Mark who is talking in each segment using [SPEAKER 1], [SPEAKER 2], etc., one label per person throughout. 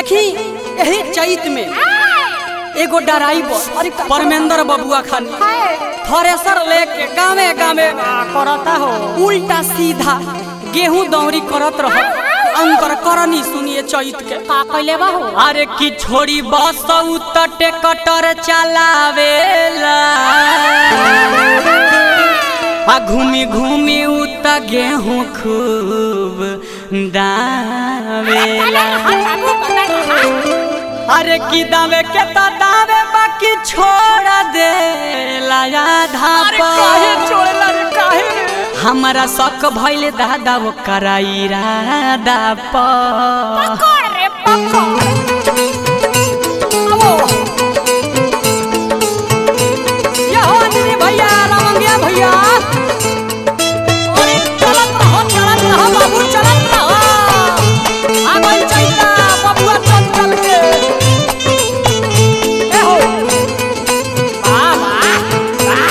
[SPEAKER 1] देखी यही चैत में एगो डराइवर परमेंद्र बबुआ खानी थ्रेसर लेके गावे गावे करता हो उल्टा सीधा गेहूं दौरी करत रहो अंतर करनी सुनिए चैत के
[SPEAKER 2] का कैले बा हो
[SPEAKER 1] अरे की छोड़ी बस उतटे कटर चलावेला आ घूमी घूमी उत गेहूं खूब दावेला अरे की दावे के तो दावे बाकी छोड़ दे आधा छोड़ला रे काहे हमारा शक भइले दादा वो कराइरा दा प
[SPEAKER 2] पकड़ रे पकड़
[SPEAKER 1] ये हो अंजनी भैया रामंगिया भैया अरे चलत रहो चलत रहो बाबू चलत रहो आ गइल चैता बबुआ चल चल के ए हो वाह वाह वाह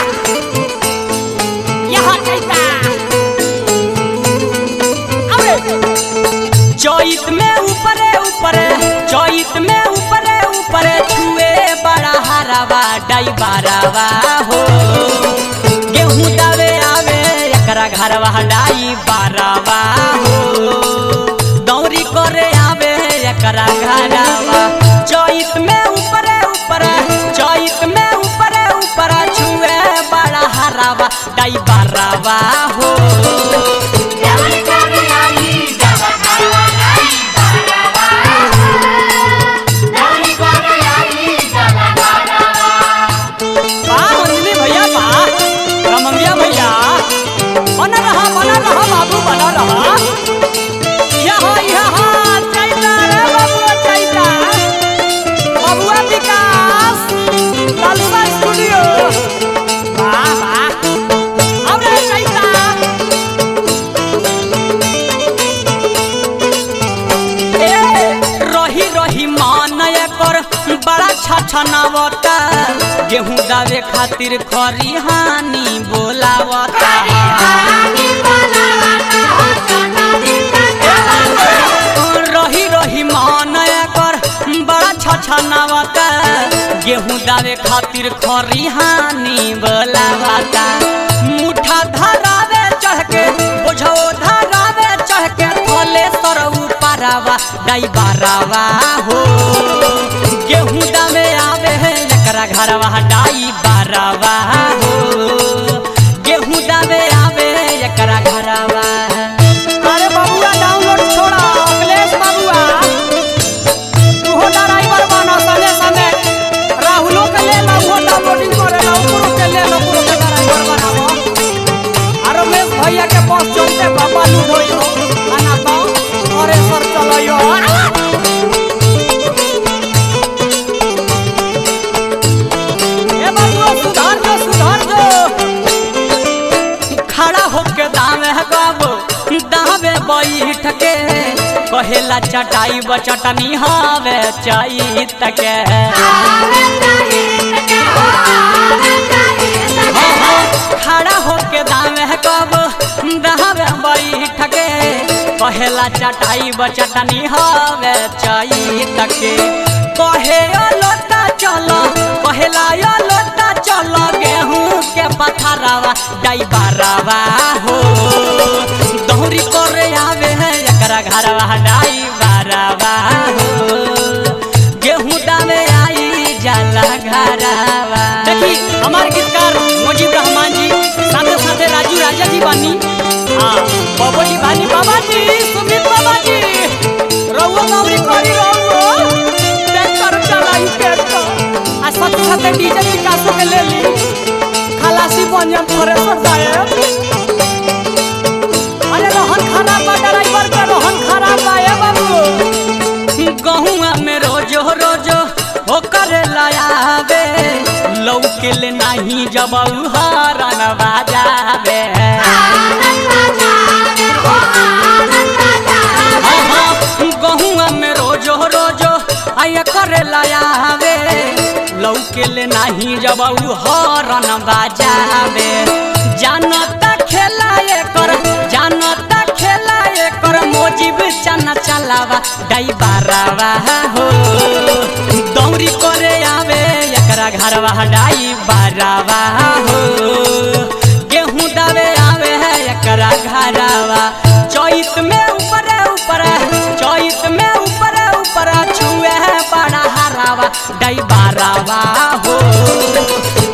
[SPEAKER 1] यहाँ चैता अरे चैत में ऊपरे ऊपरे चैत में ऊपरे ऊपरे छुए बड़ा हरावा डाई बारावा हो गेहूं दावे आवे एकरा घरवा डाई बारावा हो दौरी करे आवे एकरा घरवा चैत में ऊपरे ऊपरे चैत में ऊपरे ऊपरे छुए बड़ा हरावा डाई बारावा हो वाह अंजलि भैया वाह रमंगिया भैया बना रहा बना रहा बाबू बना रहा यहाँ यहाँ चैता रे बाबुआ चैता बाबुआ विकास लालसा स्टूडियो वाह वाह अब रे चैता ए, रही रही मान एकर बड़ा छछनावता गेहूं दावे खातिर खरी हानि बोलावता रही रही मान एकर बड़ा छछनावता गेहूं दावे खातिर खरी हानि बोलावता मुठा धरावे चढ़ के बोझो धरावे चढ़ के फले सरऊ पारावा डाई बारावा हो गेहूं दावे आवे है एकरा घरवा डाई बारावा हो गेहूं दावे आवे एकरा घरवा अरे बबुआ डाउनलोड छोड़ा अखिलेश बबुआ तूहो ड्राइवर बना संगे संगे राहुलो के ले ला वो डाउनलोडिंग करे ला ओकरो के ले ला ओकरो के ड्राइवर बनावो और रमेश भैया के पास चलते बाबा लूढ़ो खाना तो अरे सर चलो ए बबुआ सुधार जो सुधार जो खड़ा होके दावे है बाबू दावे बैठ के कहेला चटाई बचटनी हवे चैत के खड़ा होके दावे है कब दावे बैठ के कहेला चटाई बचटनी हवे चैत के कहे ओ लोटा चलो कहेला यो लोटा चलो गेहूं के पथरावा डाई बारावा हो दौरी करे आवे है एकरा घरवा डाई बारावा हो गेहूं दावे आई जाला घरवा देखी हमार गीतकार मुजीब रहमान जी साथे साथे राजू राजा जी बानी हाँ बाबा जी बानी बाबा जी सुमित बाबा जी रहुआ गौरी करी रहुआ ट्रैक्टर चलाई ट्रैक्टर आ साथे साथे डीजे विकासो के ले ली खलासी बनियम थ्रेसर जाए अरे रोहन खराब बा ड्राइवर के रोहन खराब बा ए बाबू गहुआ में रोजो रोजो हो करे लायाबे लौके ले नहीं जब हरन बाजाबे गहुआ में रोजो रोजो आया करे लायाबे लौके ले नहीं जब हरन बाजाबे जानता खेला एकर जानता खेला एकर मोजिब चना चलावा डाई बारावा हो डाई बारावा हो गेहूं दबे आवे है एकरा घरावा चैत में ऊपर ऊपर चैत में ऊपर ऊपर छुए है बड़ा हरावा डाई बारावा हो